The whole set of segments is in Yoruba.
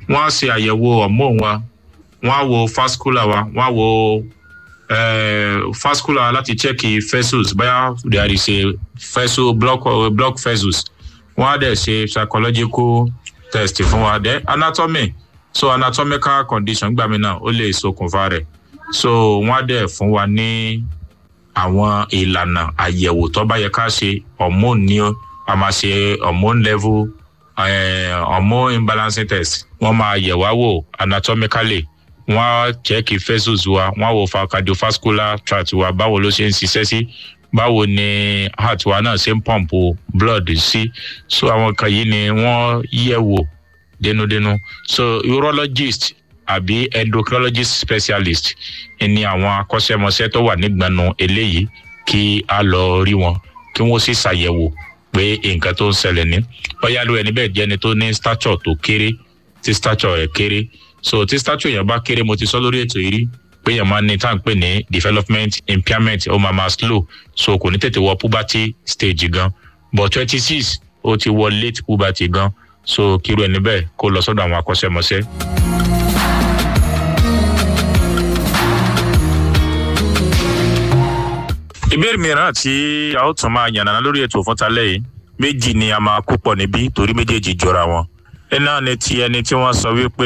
wọ́n á ṣe àyẹ̀wò hormone wa wọ́n á wo fascula wa wọ́n á wo fascula láti check vessels bóyá there is a vessel block block vessels wọ́n á dẹ̀ ṣe psychological test fún wa then anatomy so anatomical condition gbàmí náà ó lè ṣokùnfà rẹ̀ so wọ́n á dẹ̀ fún wa ní àwọn ìlànà àyẹ̀wò tó bá yẹ ká ṣe hormone ní a máa ṣe hormone level uh, hormone imbalancing test wọ́n máa yẹ̀ wá wò anatomically wọ́n á check vessels wa wọ́n á wo cardiovascular tract wa báwo ló ṣe ń ṣiṣẹ́ sí báwo ni heart wa náà ṣe ń pump blood sí so àwọn kan yìí ni wọ́n yẹ̀ wò dénúdénú so urologist àbí endocrinologist specialist ni àwọn akọ́ṣẹ́mọṣẹ́ tó wà nígbànú eléyìí kí a lọ rí wọn kí wọ́n sì ṣàyẹ̀wò pé nǹkan tó ń ṣẹlẹ̀ ní bóyá ló ẹni bẹ́ẹ̀ jẹ́ ẹni tó ní stature tó kéré tí stature rẹ̀ kéré so tí stature yẹn bá kéré mo ti sọ lórí ètò yìí rí pé yẹn máa ní tá à ń pè ní development impairment ó máa máa slow so kò ní tètè wọ puberty stage gan but twenty six ó ti wọ late puberty gan so kíru ẹni bẹ́ẹ̀ kó lọ sọ́dọ̀ àwọn akọ́ṣẹ́mọṣẹ́. ìbéèrè mìíràn tí a ó tún máa yànnàná lórí ètò fún talẹ́ yìí méjì ni a máa kó pọ̀ níbí torí méjèèjì jọra wọn. iná ni ti ẹni tí wọ́n sọ wípé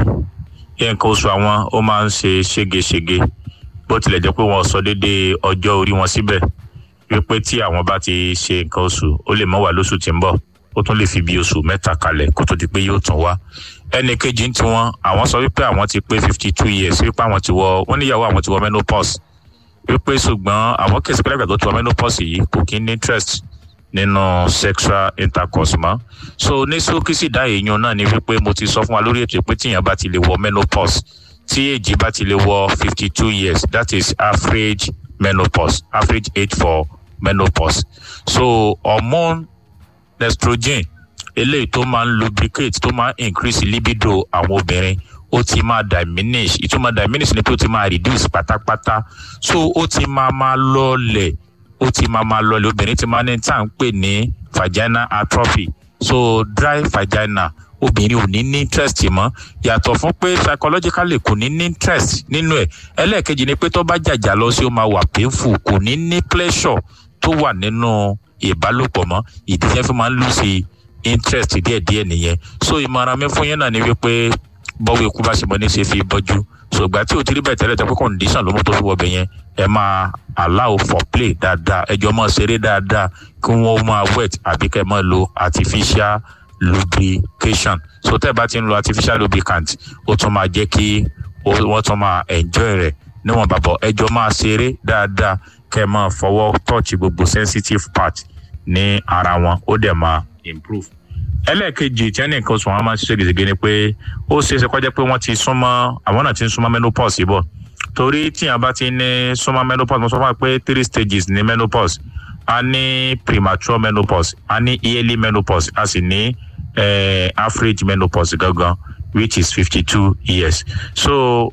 nǹkan oṣù àwọn ó máa ń ṣe ségesège bó tilẹ̀ jẹ́ pé wọ́n sọ déédéé ọjọ́ orí wọn síbẹ̀ wípé tí àwọn bá ti ṣe nǹkan oṣù ó lè mọ́ wà lóṣù tí ń bọ̀ ó tún lè fi bí oṣù mẹ́ta kalẹ̀ kó tó di pé yóò tún wá ẹnì kejì ń tiwọn àwọn sọ wípé àwọn ti pé fifty two years wípé àwọn ti wọ wọn níyàwó àwọn ti wọ menopause wípé ṣùgbọ́n àwọn kèsì pẹ́lẹ́gbẹ̀ tó ti wọ menopause yìí kò kí ní interest nínú sexual intercourse mọ́ so ní sókísì dá èèyàn náà ni wípé mo ti sọ fún wa lórí ètò pé tíyàn bá ti lè wọ menopause tí èjì bá ti lè wọ fifty two years that is average menopause average age for menopause so hormone estrogen eléyìí tó máa ń lubricate tó máa ń increase libido àwọn obìnrin ó ti máa diminish ìtumọ̀ diminish ni pé ó ti máa reduce pátápátá so ó ti máa máa lọlẹ̀ ó ti máa máa lọlẹ̀ obìnrin ti máa ní tá à ń pè ní vaginal atrophy so dry vagina obìnrin ò ní ní interest mọ́ yàtọ̀ fún pé psychologically kò ní ní interest nínú ẹ̀ ẹlẹ́ẹ̀kejì ni pé tó bá jàjà lọ sí ó máa wà painful kò ní ní pleasure tó wà nínú ìbálòpọ̀ mọ́ ìdí yẹn fi máa ń lùsì interest díẹ̀díẹ̀ nìyẹn so ìmọ̀ràn mi fún yín náà ni wípé bọ́wọ́ ikú bá ṣe mọ́ ní ṣe fi bọ́jú ṣùgbọ́n tí o ti rí bẹ́ẹ̀ tẹ́lẹ̀ tẹ́ pé condition ló mú tó fi wọ́ bẹ̀ yẹn ẹ máa allow for play dáadáa ẹjọ́ máa ṣeré dáadáa kí wọ́n máa wet àbí kẹ́ máa lo artificial lubrication so tẹ́ ẹ bá ti ń lo artificial lubricant ó tún máa jẹ́ kí wọ́n tún máa enjoy rẹ̀ níwọ̀n bàbọ̀ ẹjọ́ máa ṣeré dáadáa kẹ́ ẹ máa fọwọ́ touch gbogbo sensitive part ní ara wọn ó dẹ̀ máa improve ẹlẹ́ẹ̀kejì tí ẹnì kan sùn wọn máa ń ṣiṣẹ́ gidigidi ni pé ó ṣeé ṣe kọjá pé wọ́n ti súnmọ́ àwọn náà ti ń súnmọ́ menopause bọ̀ torí tíyàn bá ti ní súnmọ́ menopause mo sọ fún wa pé three stages ní menopause a ní premature menopause a ní yearly menopause a sì ní eh, average menopause gangan which is fifty two years so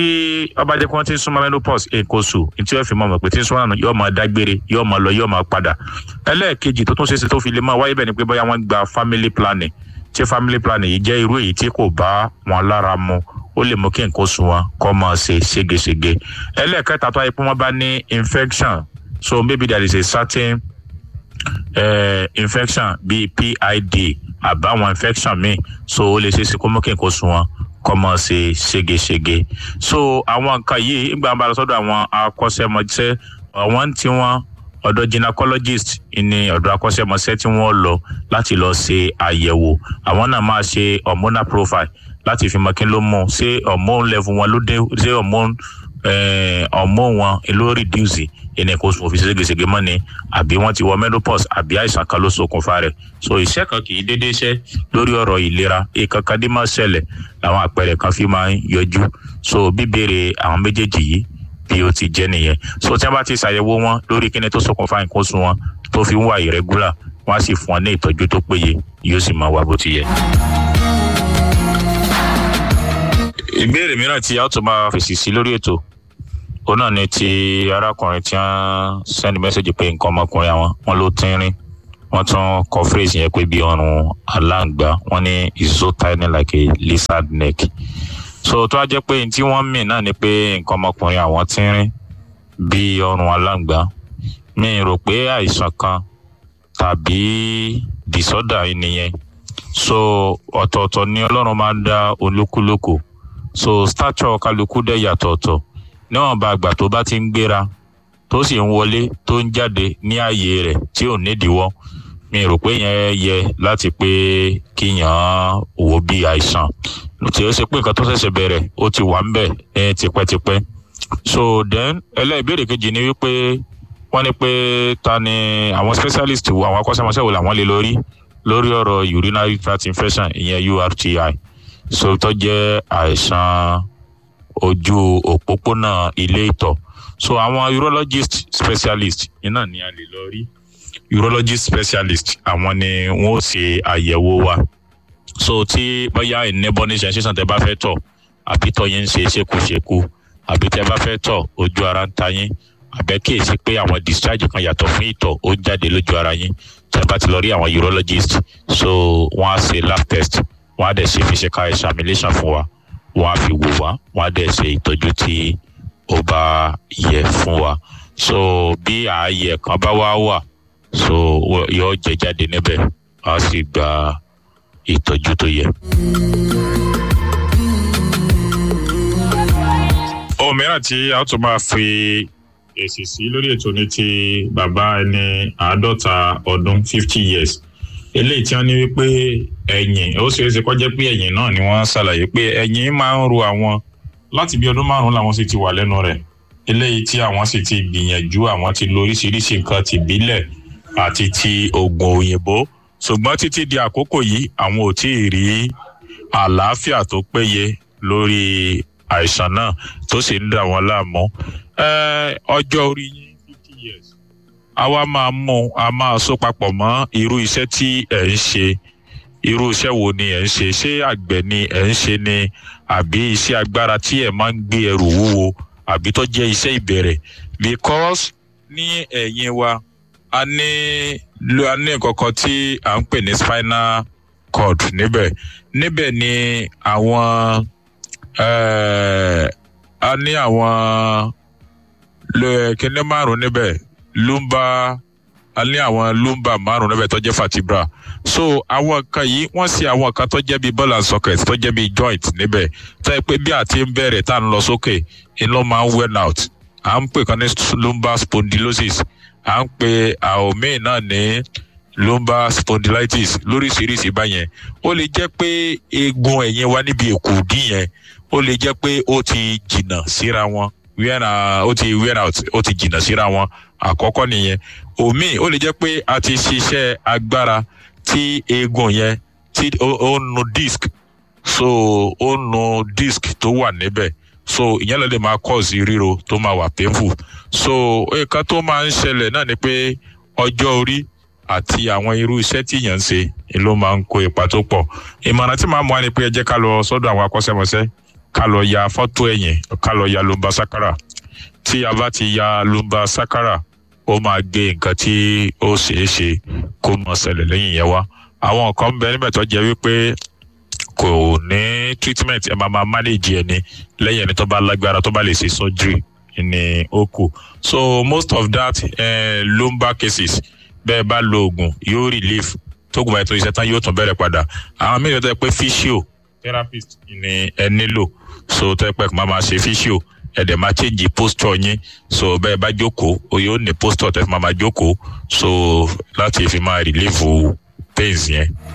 tí ọba jẹ́ pé wọ́n ti ń súnmọ́ menopause èkó sùn tí wọ́n fi mọ̀ mọ̀ pé tí ń súnmọ́ náà yóò máa dágbére yóò máa lọ yóò máa padà ẹlẹ́ẹ̀kejì tó tún ṣe é ṣe tó fi lè máa wáyé bẹ́ẹ̀ ni pé bóyá wọ́n gba family planning tí family planning yìí jẹ́ irú èyí tí kò bá wọn lára mu ó lè mú kí nǹkan sùn wọn kọ́ máa ṣe ségesège ẹlẹ́ẹ̀kẹta tó ayé pé wọ́n bá ní infection so maybe there is a certain uh, infection bíi PID àbáwọn infection míì so ó lè ṣe é ṣe kó mú kí nǹkan sùn wọn kọ́ mọ́ ṣe ségesège so àwọn nǹkan yìí ìgbà wọn bá lọ sọ́dọ̀ àwọn akọ́ṣẹ́mọṣẹ́ àwọn tí wọ́n ọ̀dọ̀ gynecologist ní ọ̀dọ̀ akọ́ṣẹ́mọṣẹ́ tí wọ́n lọ láti lọ ṣe àyẹ̀wò àwọn náà máa ṣe hormonal profile láti fi mọ kí ló mú ṣé hormone level wọn ló dé ṣé hormone hormone wọn ló reduce ẹni kò sùn òfin ségesège mọ́ ni àbí wọ́n ti wọ menopause àbí àìsàn kan ló ṣokùnfà rẹ̀ so iṣẹ́ kan kì í déédéé ṣe lórí ọ̀rọ̀ ìlera ìkankan dé máa ṣẹlẹ̀ làwọn àpẹẹrẹ kan fi máa ń yọjú so bíbèrè àwọn méjèèjì yìí bí ó ti jẹ́ nìyẹn so tí wọ́n bá ti ṣàyẹ̀wò wọn lórí kíni tó ṣokùnfà nǹkan oṣù wọn tó fi ń wà irregular wọ́n á sì fún wọn ní ìtọ́jú tó péye yóò sì máa wà bó ti yẹ. ìbéèrè mìíràn tí a ó tún máa fèsì sí lórí ètò òun náà ni ti arákùnrin tí wọ́n send message pé nǹkan ọmọkùnrin àwọn wọn ló tínrín wọ́n tún kọ phrase yẹn pé bí ọrùn aláǹgbá wọ́n ní is so tiny like a lizard neck so tó a jẹ́ pé tí wọ́n mì náà ni pé nǹkan ọmọkùnrin àwọn tínrín bí ọrùn aláǹgbá mi rò pé àìsàn kan tàbí disorder yìí nìyẹn so ọ̀tọ̀ọ̀tọ̀ ni ọlọ́run máa ń dá olúkúlùkù so stature kálukú dẹ̀ yàtọ̀ọ̀tọ̀ níwọ̀n bá àgbà tó bá ti ń gbéra tó sì ń wọlé tó ń jáde ní ààyè rẹ̀ tí ò nídìíwọ́ mi rò pé yẹn yẹ láti pé kíyàn wò bí àìsàn tí ó ṣe pé nǹkan tó ṣẹ̀ṣẹ̀ bẹ̀rẹ̀ ó ti wà ń bẹ̀ ní tipẹ́tipẹ́ so then ẹlẹ́ìbéèrè kejì ni wípé wọ́n ní pé ta ni àwọn specialist wo àwọn akọ́ṣẹ́mọṣẹ́ wo làwọn lè lórí lórí ọ̀rọ̀ urinary tract infection ìyẹn URTI so tó jẹ́ àìsàn ojú òpópónà ilé ìtọ̀ so àwọn urologist specialist iná ni a lè lọ rí urologist specialist àwọn ni wọn ó ṣe àyẹ̀wò wa so tí bóyá ìnẹ́bọ́ní sensation tẹ bá fẹ́ tọ̀ àbí tọ̀ yín ń ṣe ṣekúṣekú àbí tẹ bá fẹ́ tọ̀ ojú ara ń ta yín àbẹ́ kíyèsí pé àwọn discharge kan yàtọ̀ fún ìtọ̀ ó ń jáde lójú ara yín tẹ bá ti lọ rí àwọn urologist so wọ́n á ṣe lab test wọ́n á dẹ̀ ṣe physical examination fún wa wọ́n á fi wò wá wọ́n á dẹ̀ ṣe ìtọ́jú tí ó bá yẹ fún wa so bí ààyè kan bá wá wà so yóò jẹ jáde níbẹ̀ a sì gba ìtọ́jú tó yẹ. ohun mìíràn tí a tún máa fi èsì sí lórí ètò ní ti bàbá ẹni àádọ́ta ọdún fifty years eléyìí tí wọ́n ní wípé ẹ̀yìn ó ṣeé ṣe kó jẹ́ pé ẹ̀yìn náà ni wọ́n ṣàlàyé pé ẹ̀yìn máa ń ro àwọn láti bí ọdún márùn làwọn sì ti wà lẹ́nu rẹ̀ eléyìí tí àwọn sì ti gbìyànjú àwọn ti lo oríṣiríṣi nǹkan tìbílẹ̀ àti ti oògùn òyìnbó ṣùgbọ́n títí di àkókò yìí àwọn ò tí ì rí àlàáfíà tó péye lórí àìsàn náà tó sì ń dà wọ́n láàmú ọjọ́ orí yín fifty years àwa máa mú a máa so papọ̀ mọ́ irú iṣẹ́ tí ẹ̀ ń ṣe irú iṣẹ́ wo ni ẹ̀ ń ṣe ṣé àgbẹ̀ ni ẹ̀ ń ṣe ni àbí iṣẹ́ agbára tí ẹ̀ máa ń gbé ẹrù wúwo àbí tó jẹ́ iṣẹ́ ìbẹ̀rẹ̀ because ní ẹ̀yìn wa a ní a ní kankan tí à ń pè ní spinal cord níbẹ̀ níbẹ̀ ni àwọn a ní àwọn kíní márùn níbẹ̀ lumbar a ní àwọn lumbar márùn níbẹ̀ tó jẹ́ vertebra so àwọn nǹkan yìí wọ́n sì àwọn nǹkan tó jẹ́ bíi ball and socket tó jẹ́ bíi joint níbẹ̀ tó yẹ pé bí àti ń bẹ̀rẹ̀ tá à ń lọ sókè iná máa ń wear out à ń pè kan ní lumbar spondylosis à ń pè àwọn míì náà ní lumbar spondylitis lóríṣiríṣi báyẹn ó lè jẹ́ pé eegun ẹ̀yìn wa níbi èkùdí yẹn ó lè jẹ́ pé ó ti jìnnà síra wọn wear ó ti wear out ó ti jìnnà síra wọn àkọ́kọ́ nìyẹn òmíì ó lè jẹ́ pé a ti ṣiṣẹ́ agbára tí eegun yẹn tí ó nu disc so ó nu disc tó wà níbẹ̀ so ìyẹn ló lè máa cause ríro tó máa wà painful so nǹkan tó máa ń ṣẹlẹ̀ náà ni pé ọjọ́ orí àti àwọn irú iṣẹ́ tí èèyàn ń ṣe ló máa ń kó ipa tó pọ̀ ìmọ̀ràn tí màá mú wa ni pé ẹ jẹ́ ká lọ sọ́dọ̀ àwọn akọ́ṣẹ́mọṣẹ́ ká lọ ya fọ́tò ẹ̀yìn ká lọ ya lumbar sakara tí a bá ti ya lumbar sakara ó máa gbé nǹkan tí ó ṣeé ṣe kó mọ ṣẹlẹ̀ lẹ́yìn yẹn wá àwọn nǹkan ń bẹ níbẹ̀ tó jẹ́ wípé kò ní treatment ẹ máa máa manage ẹni lẹ́yìn ẹni tó bá lágbára tó bá lè ṣe surgery ní ó kù so most of that uh, lumbar cases bẹ́ẹ̀ bá lo oògùn yóò relief tóògùn báyìí tó ṣiṣẹ́ tán yóò tún bẹ̀rẹ̀ padà àwọn mìíràn tó yẹ pé physio therapist ni ẹ nílò so tó yẹ pé kò máa máa ṣe physio ẹ dẹ̀ máa change posture yín so bẹ́ẹ̀ bá jókòó o yóò ní posture tẹ́ fi máa máa jókòó so láti fi máa relieve pains yẹn.